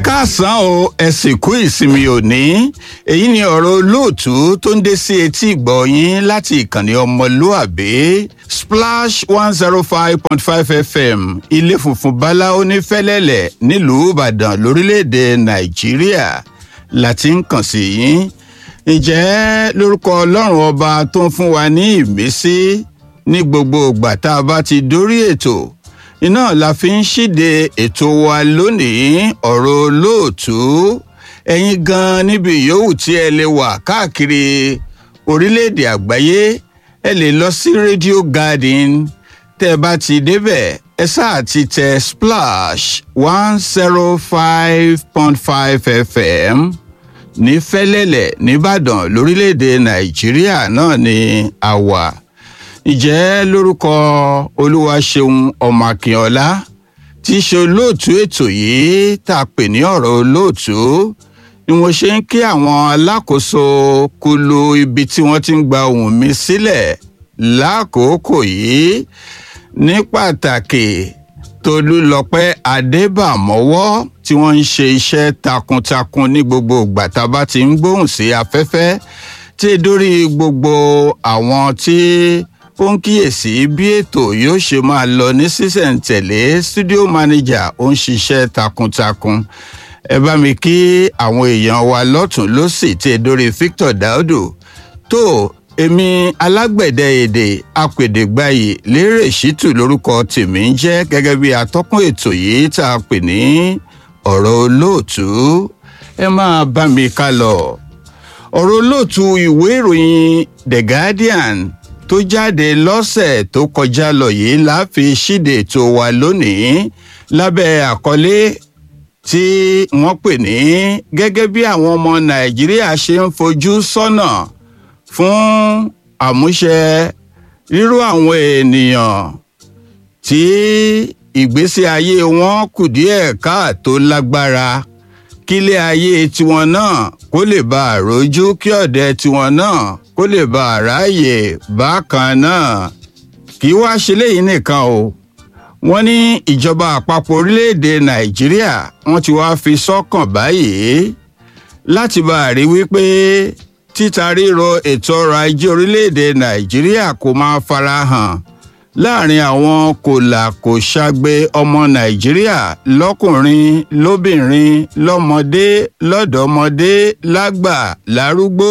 káàsán o ẹ sì kú ìsinmi òní èyí ni ọ̀rọ̀ olóòtú tó ń dé sí etí ìgbọ̀nyín láti ìkànnì ọmọlúàbí splash one zero five point five fm ilé funfun bala onífẹ́lẹ́lẹ̀ nílùú ìbàdàn lórílẹ̀‐èdè nàìjíríà láti ń kàn sí yín ǹjẹ́ lórúkọ ọlọ́run ọba tó ń fún wa ní ìmísí ní gbogbo ìgbà tá a bá ti dórí ètò iná la fi ń ṣíde ètò wa lónìí ọ̀rọ̀ olóòtú ẹ̀yin gan níbi yòówù tí ẹ lè wà káàkiri orílẹ̀-èdè àgbáyé ẹ lè lọ sí radio garden tẹ́ ẹ bá ti débẹ̀ ẹ sáà ti tẹ splash one zero five point five fm ní fẹ́lẹ́lẹ̀ nìbàdàn lórílẹ̀‐èdè nàìjíríà náà ni a wà ìjẹ́ lórúkọ olúwaṣeun ọmọ akínọlá tí í ṣe olóòtú ètò yìí tá a pè ní ọ̀rọ̀ olóòtú ni mo ṣe ń kí àwọn alákòóso kulu ibi tí wọ́n ti ń gba ohùn mi sílẹ̀ lákòókò yìí ní pàtàkì tolúlọpẹ́ adébàmọ́wọ́ tí wọ́n ń ṣe iṣẹ́ takuntakun ní gbogbo ìgbà tá a bá ti ń gbóhùn sí afẹ́fẹ́ tí dórí gbogbo àwọn tí ó ń kíyèsí bí ètò yóò ṣe máa lọ ní sísẹ̀ǹtẹ̀lé studio manager ó ń ṣiṣẹ́ takuntakun ẹ bá mi kí àwọn èèyàn wa lọ́tún lọ́sì tí dórí victor daudu tó èmi alágbẹ̀dẹ èdè apèdègbàyè lérè ṣítù lórúkọ tèmi ń jẹ́ gẹ́gẹ́ bí atọ́kùn ètò yìí tá a pè ní ọ̀rọ̀ olóòtú ẹ máa bá mi ká lọ. ọ̀rọ̀ olóòtú ìwé ìròyìn the guardian tó jáde lọ́sẹ̀ tó kọjá lọ yìí la fi ṣíde ètò wa lónìí lábẹ́ àkọlé tí wọ́n pè ní gẹ́gẹ́ bí àwọn ọmọ nàìjíríà ṣe ń fojú sọ́nà fún àmúṣe ríró àwọn ènìyàn tí ìgbésí ayé wọn kù díẹ̀ káàtó lágbára kílé ayé tiwọn náà kó lè bá àrójú kí ọ̀dẹ tiwọn náà kó lè bá àráyè bákan náà kì í wá ṣe léyìí nìkan o wọ́n ní ìjọba àpapọ̀ orílẹ̀-èdè nàìjíríà wọ́n ti wá fi sọ́kàn báyìí láti bá a rí wípé títa ríro ètò ọrọ̀ ajé orílẹ̀-èdè nàìjíríà kò máa farahàn láàrin àwọn kòlàkòṣagbe ọmọ nàìjíríà lọ́kùnrin lóbìnrin lọ́mọdé lọ́dọ̀ọ́mọdé lágbà lárúgbó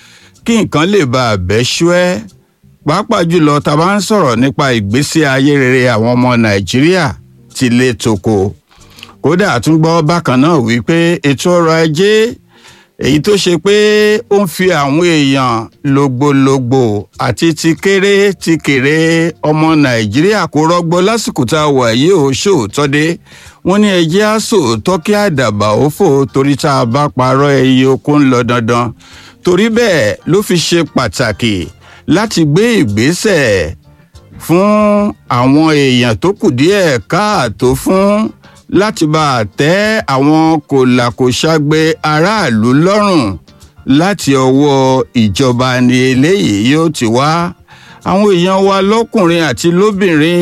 kí nǹkan lè bá a bẹ́ ṣúẹ́ pàápàá jùlọ tá a bá ń sọ̀rọ̀ nípa ìgbésí ayé rere àwọn ọmọ nàìjíríà ti lè tòkò kódà àtúngbọ́ bákan náà wípé ètò ọrọ̀ ajé èyí tó ṣe pé ó ń fi àwọn èèyàn lògbòlògbò àti ti kéré ti kéré ọmọ nàìjíríà kó rọgbọ lásìkò tá a wà yìí ó ṣòótọ́ dé wọ́n ní ẹjẹ́ á sòótọ́ kí àdàbà ó fò torí tá a bá parọ́ ẹyẹ oko ń lọ dandan torí bẹ́ẹ̀ ló fi ṣe pàtàkì láti gbé ìgbésẹ̀ fún àwọn èèyàn tó kù díẹ̀ káàtó fún láti bá a tẹ́ àwọn kòlàkòṣagbe aráàlú lọ́rùn láti ọwọ́ ìjọba ni eléyìí yóò ti wá àwọn èèyàn wa lọ́kùnrin àti lóbìnrin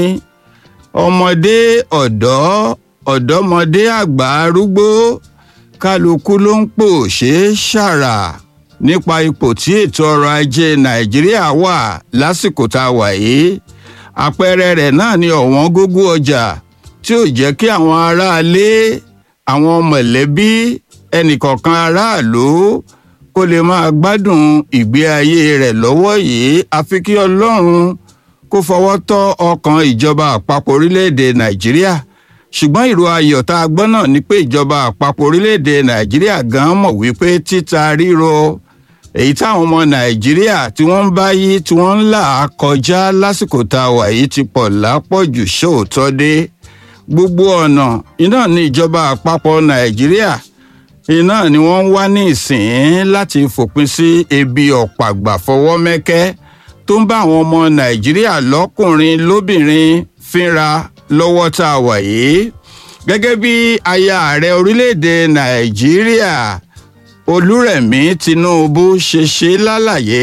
ọmọdé ọ̀dọ́ ọ̀dọ́mọdé àgbà arúgbó kálukú ló ń pò ṣe é ṣàrà nípa ipò tí ètò ọrọ̀ ajé nàìjíríà wà lásìkò tá a wà yìí àpẹẹrẹ rẹ̀ náà ni ọ̀wọ́n gógó ọjà tí ò jẹ́ kí àwọn aráalé àwọn mọ̀lẹ́bí ẹnìkọ̀ọ̀kan aráàlú kó lè máa gbádùn ìgbé ayé rẹ̀ lọ́wọ́ yìí àfi kí ọlọ́run kó fọwọ́ tọ́ ọkàn ìjọba àpapọ̀ orílẹ̀-èdè nàìjíríà ṣùgbọ́n ìró ayọ̀ tá a gbọ́ náà ni pé ìjọba àpapọ̀ orílẹ̀-èdè nàìjíríà gan mọ̀ wípé títa ríro èyí táwọn ọmọ nàìjíríà tí wọ́n ń bá yí tí wọ́n ń là á kọjá lásìkò tá a wà yìí ti pọ̀ lápọ̀jù ṣóòótọ́ dé gbogbo ọ̀nà iná ní ìjọba àpapọ̀ nàìjíríà iná ni wọ́n ń wá ní ìsìn láti fòpin sí ebi ọ̀pàgbà fọwọ́ mẹ́kẹ́ tó ń bá àwọn ọmọ nàìjíríà lọ́kùnrin lóbìnrin fínra lọ́wọ́ tá a wà yìí gẹ́gẹ́ bí aya ààrẹ orílẹ̀-èdè nàìjíríà olúrẹ̀mí tinubu ṣe ṣe lálàyé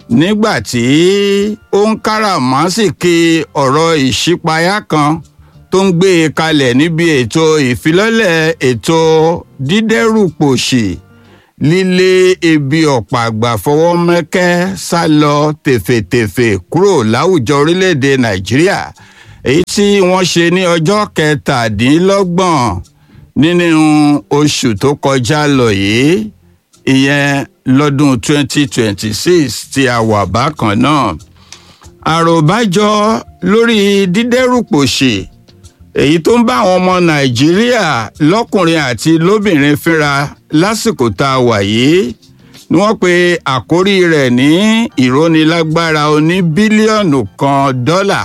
nígbà tí ó ń káràmásìkì ọ̀rọ̀ ìṣípayá kan tó ń gbé e kalẹ̀ níbi ètò ìfilọ́lẹ̀ ètò dídẹ́rùpòṣì lílé ebi ọ̀pá àgbà fọwọ́ mẹ́kẹ́ sá lọ tèfètèfè kúrò láwùjọ orílẹ̀-èdè nàìjíríà èyí tí wọ́n ṣe ní ọjọ́ kẹtàdínlọ́gbọ̀n nínú oṣù tó kọjá lọ yìí ìyẹn lọ́dún 2026 tí a wà bákan náà àròbájọ lórí dídẹ́rùpòṣì èyí tó ń bá àwọn ọmọ nàìjíríà lọ́kùnrin àti lóbìnrin fínra lásìkò tá a wà yìí ni wọ́n pe àkórí rẹ̀ ní ìrónilágbára oní bílíọ̀nù kan dọ́là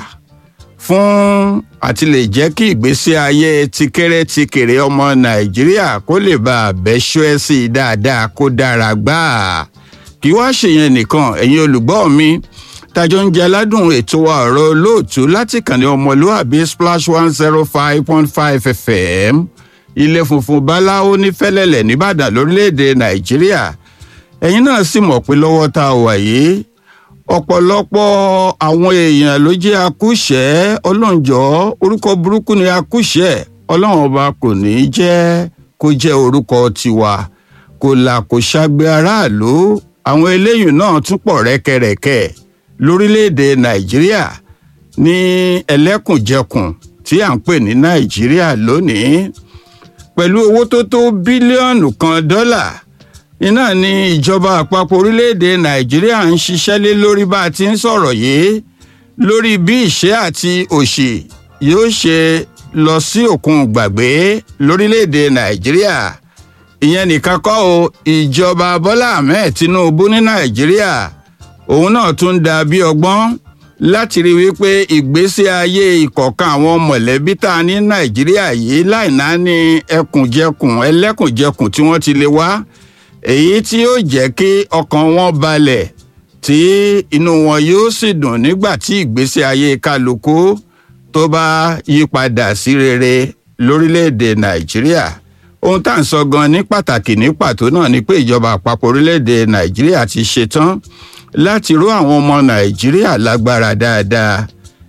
fún àti lè jẹ́ kí ìgbésí ayé tikẹ́rẹ́ tikèrè ọmọ nàìjíríà kó lè bá a bẹ́ṣọ́ ẹ́ sí i dáadáa kó dára gbáà kí wá ṣèyẹn nìkan ẹ̀yin olùgbọ́ mi tájọ ń jẹ aládùn ètò wa ọ̀rọ̀ olóòtú láti kànnì ọmọlúàbí splash one zero five point five fm ilé funfun báláwo ní fẹ́lẹ́lẹ̀ nìbàdàn lórílẹ̀‐èdè nàìjíríà ẹ̀yin náà sì mọ̀ pé lọ́wọ́ tá a wà yìí ọ̀pọ̀lọpọ̀ àwọn èèyàn ló jẹ́ akúṣẹ̀ ọlọ́njọ́ orúkọ burúkú ni akúṣẹ̀ ọlọ́run ọba kò ní í jẹ́ kó jẹ́ orúkọ tiwa kò là kò ṣàgbé aráàlú àwọn eléyìí náà tún pọ̀ rẹ́kẹrẹ́kẹ́ lórílẹ̀‐èdè nàìjíríà ní ẹlẹ́kùnjẹkùn tí à ń pè ní nàìjíríà lónìí pẹ̀lú owó tó tó bílíọ̀nù kan dọ́là iná ni ìjọba àpapọ̀ orílẹ̀‐èdè nàìjíríà ń ṣiṣẹ́ lé lórí bá a ti ń sọ̀rọ̀ yìí lórí bí ìṣẹ́ àti òṣì yóò ṣe lọ sí òkun gbàgbé lórílẹ̀‐èdè nàìjíríà ìyẹn nìkan kọ́ o ìjọba bọ́lá ahmed tinubu ní nàìjíríà òun náà tún da bí ọgbọ́n láti rí wípé ìgbésí ayé ìkọ̀ọ̀kan àwọn mọ̀lẹ́bí tá a ní nàìjíríà yìí láìná ní ẹkùnjẹkùn ẹlẹ́kùnjẹkùn tí wọ́n ti lè wá èyí tí yóò jẹ́ kí ọkàn wọn balẹ̀ tí inú wọn yóò sì dùn nígbà tí ìgbésí ayé kálukú tó bá yí padà sí rere lórílẹ̀‐èdè nàìjíríà ohun tá à ń sọ gan ní pàtàkì ní pàtó náà ni pé ìjọba àpapọ̀ orílẹ̀‐èdè nàìjíríà ti ṣetán láti ró àwọn ọmọ nàìjíríà lágbára dáadáa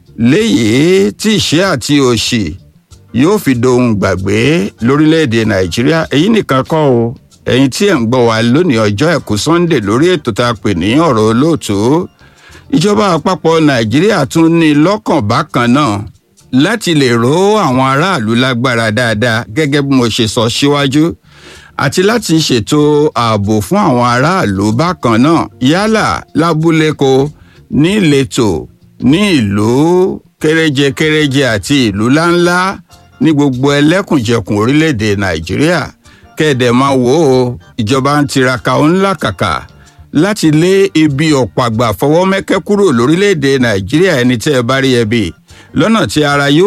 léyìí tí ìṣẹ́ àti òṣì yóò fi dohun gbàgbé lórílẹ̀‐èdè nàìjíríà èyí nìkan kọ́ o ẹ̀yin tí ẹ̀ ń gbọ́ wa lónìí ọjọ́ ẹ̀kú sunday lórí ètò tá a pè ní ọ̀rọ̀ olóòtú ìjọba àpapọ̀ nàìjíríà tún ní lọ́kàn bákan náà láti lè ró àwọn aráàlú lágbára dáadáa gẹ́gẹ́ bí mo ṣe sọ síwájú àti láti ṣètò ààbò fún àwọn aráàlú bákan náà yálà lábúléko ní ìletò ní ìlú kéréje kéréje àti ìlú láńlá ní gbogbo ẹlẹ́kùnjẹkùn orílẹ̀-èdè nàìjíríà kẹ́ẹ̀dẹ̀ máa wò ó ìjọba ń tiraka ó ńlá kàkà láti lé ibi ọ̀pàgbà fọwọ́ mẹ́kẹ́ kúrò lórílẹ̀‐èdè nàìjíríà ẹni tẹ́ ẹ bá rí ẹbí lọ́nà tí ara yóò.